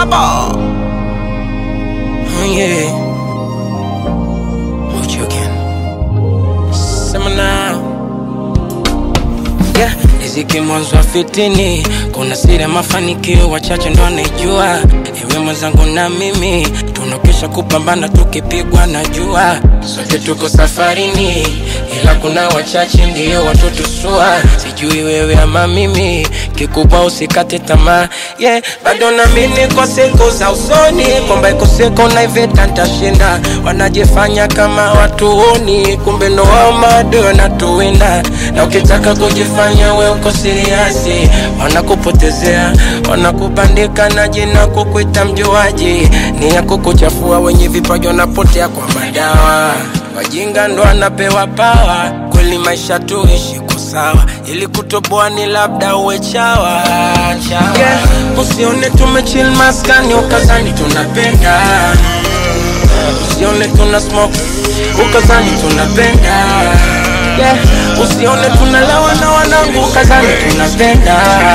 Saba. Oh yeah. What you again? Sema now. Yeah, riziki mwanzo wa fitini, kuna siri ya mafanikio wachache ndo anaijua. Ewe mwenzangu na mimi tunakesha kupambana, tukipigwa na jua, sote tuko safarini, ila kuna wachache ndio watotusua. Sijui wewe ama mimi, kikubwa usikate tamaa. Yeah, bado naamini kwa siku za usoni kwamba iko siku na iveta ntashinda. Wanajifanya kama watuoni, kumbe ndo wao maadui wanatuwinda, na ukitaka kujifanya we uko siriasi, wanakupotezea, wanakubandika na jina kukuita mjuaji, ni ya kukuchafua. Wenye vipaji wanapotea kwa madawa, wajinga ndo anapewa pawa. Kweli maisha tuishi kwa sawa, ili kutoboa ni labda uwe chawa, chawa. Yeah, usione tumechill maskani ukazani tunapenda usione tuna smoke ukazani tunapenda yeah. usione tunalewa na wanangu ukazani tunapenda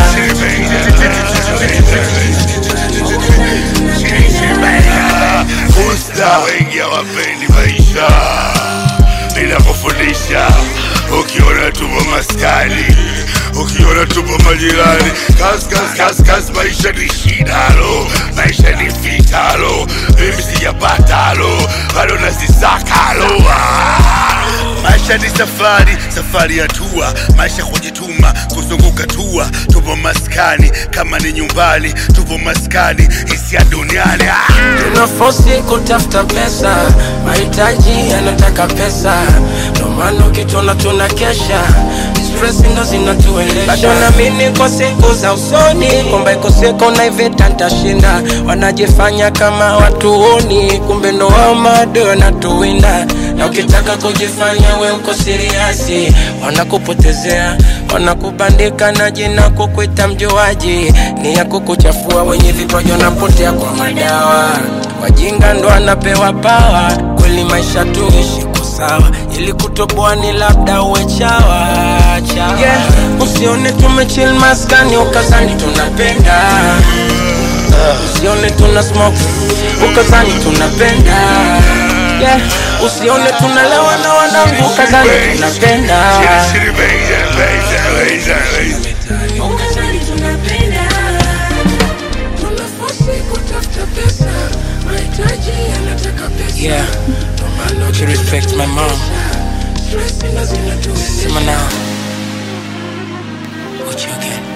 Usta wengi hawapendi maisha bila kufundisha. Ukiona tupo maskani, ukiona tupo majirani, kas kas kas kas, maisha ni shidalo, maisha ni fitalo, mimi sijapatalo, bado nasisakalo ah. Maisha ni safari, safari ya tua, maisha kujituma, kuzunguka tua. Tupo maskani kama ni nyumbani, tupo maskani hisia duniani ah. tunafosi kutafuta pesa mahitaji yanataka pesa ndo maana ukitona tuna kesha stress ndo zinatuendesha bado naamini kwa siku za usoni kwamba iko siku na iveta ntashinda wanajifanya kama watuoni kumbe ndo wao maadui wanatuwinda na ukitaka kujifanya we uko siriasi wanakupotezea wanakubandika na jina kukuita mjuaji ni ya kukuchafua wenye vipaji wanapotea kwa madawa wajinga ndo anapewa pawa kweli maisha tuishi kwa sawa ili kutoboa ni labda uwe chawa, chawa. Yeah, usione tumechill maskani ukazani tunapenda usione tuna smoke ukazani tunapenda yeah. usione tunalewa na wanangu ukazani tunapenda Shiri, shiri, baby, baby, baby, baby. Ukazani tunapenda, tunafosi kutafuta pesa, mahitaji yanataka pesa. Yeah. Ndo maana Would you respect my mom? stress ndo zinatuendesha. Sema now. What you again?